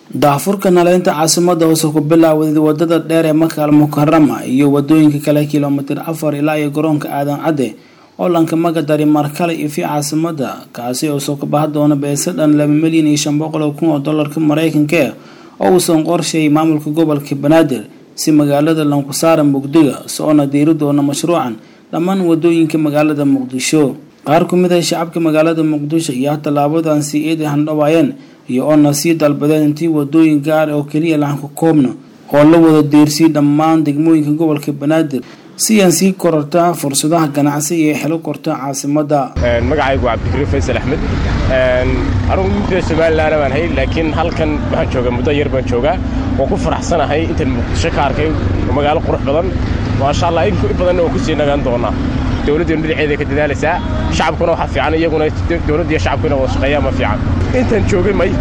daahfurka naleynta caasimada hoose ku bilaawday wadada dheer ee makaal mukarama iyo wadooyinka kale kilomitir afar ilaa iyo garoonka aadan cadde oo lanka magadari markale ifi caasimada kaasi oo soo kabaha doona beese dhan laba milyan iyo shan boqol oo kun oo dolarka mareykanka oo uusan qorsheeyay maamulka gobolka banaadir si magaalada lankusaara mugdiga soona diiri doona mashruucan dhammaan wadooyinka magaalada muqdisho qaar ku mid ah shacabka magaalada muqdisho iyo tallaabadan si eed handhawaayeen iyo oona sii dalbadeen intii wadooyin gaar oo keliya lahanka koobna oo la wada diirsiyay dhammaan degmooyinka gobolka banaadir si aan sii kororta fursadaha ganacsi iyo xelo korta caasimada magacaygu waa cabdikariim faysal axmed anugu mudda somalilan baan hay laakiin halkan waxaan joogaa muddo yar baan joogaa waan ku faraxsanahay intaan muqdisho ka arkay magaalo qurux badan maasha allah in badanna waan kusii nagaan doonaa dowladdeenu dhinaceeda ka dadaalaysaa shacabkuna waxaa fiican iyaguna dowladda iyo shacabkuna wada shaqeeyaa ma fiican intaan joogay may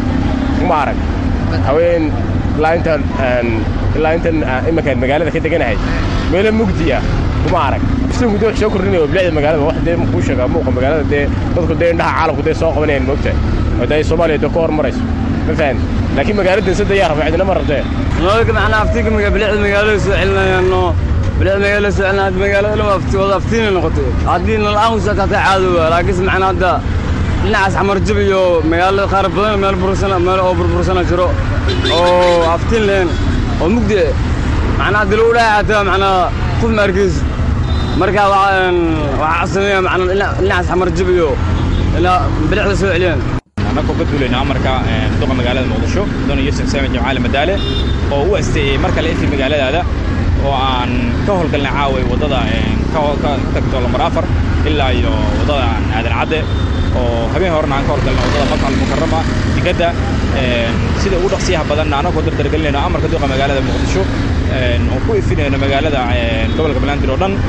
ma arag haween ilaa intaan ilaa intaan iminkaan magaalada ka deganahay meelo mugdiya kuma arag islaamku dee wax soo kordhinaya bilicda magaalada wax dee kuu sheegaa muuqa magaalada dee dadku dee indhaha caalamku dee soo qabanayaan moogtahay oo dee soomaaliya dee ka hormarayso ma fahan laakiin magaalada sada yaa raba cidina ma rabtee nololka macnaa aftiinka bilicda magaalada soo celinayaano bilicda magaalada soo celinaya hadda magaalada dhan afti wada aftiinay noqotay haddii nal-aan usaa kaatay caadowa laakiinse macnaa hadda dhinacaas xamarjab iyo magaalada qaar badan meel bursana meel oo burbursana jiro oo aftiin lehen oo mugdi macnaa hadii lagu dhahay xataa macnaa qof ma arkayso marka waxaa sameeya macnaa dhinacaas xamarjab iyo ilaa bilicda soo celiyaan annagoo ka duulayna amarka duqa magaalada muqdisho mudane yuusuf saamin jamcaali madaale oo u asteeyey mar kale intii magaaladaada oo aan ka howlgalnay caaway waddada ka tagto lambar afar ilaa iyo waddada aadan cadde oo habeen horena aan ka howlgalnay waddada makal mukarama digadda sida ugu dhaqsiyaha badanna annagoo dardargelinayno amarka duqa magaalada muqdisho oo ku ifinayno magaalada gobolka banaadir oo dhan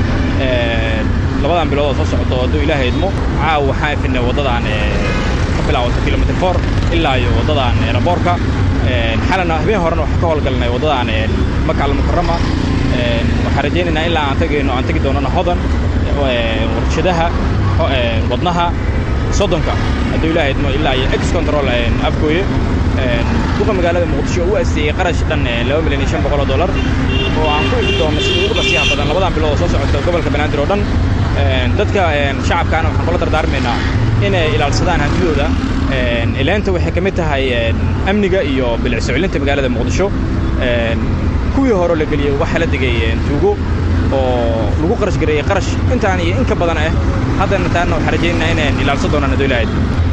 labadan bilood oo soo socoto hadduu ilaahay idmo caaw waxaan ifinay waddadan ka bilaawato kilomitr for ilaa iyo waddadan eraboorka xalana habeen horena waxaan ka howlgalnay waddadan makal mukarama waxaan rajaynaynaa ilaa aan tagayno aan tegi doonana hodan warshadaha wadnaha soddonka hadduu ilaahay idmo ilaa iyo ex control afgooye duqa magaalada muqdisho oo u asteeyey qarash dhan laba milyan iyo shan boqol oo dollar oo aan ku ifi doono sida ugu dhasiyaha badan labadan bilood oo soo socota gobolka banaadir oo dhan dadka shacabkaana waxaan kula dardaarmaynaa inay ilaalsadaan hantidooda ilaanta waxay ka mid tahay amniga iyo bilicso celinta magaalada muqdisho kuwii hore la geliyey waxaa la degay tuugo oo lagu qarash gareeyey qarash intaan iyo in ka badan ah haddana taana waxaan rajaynaynaa inaan ilaalsan doonaan hadduu ilaahay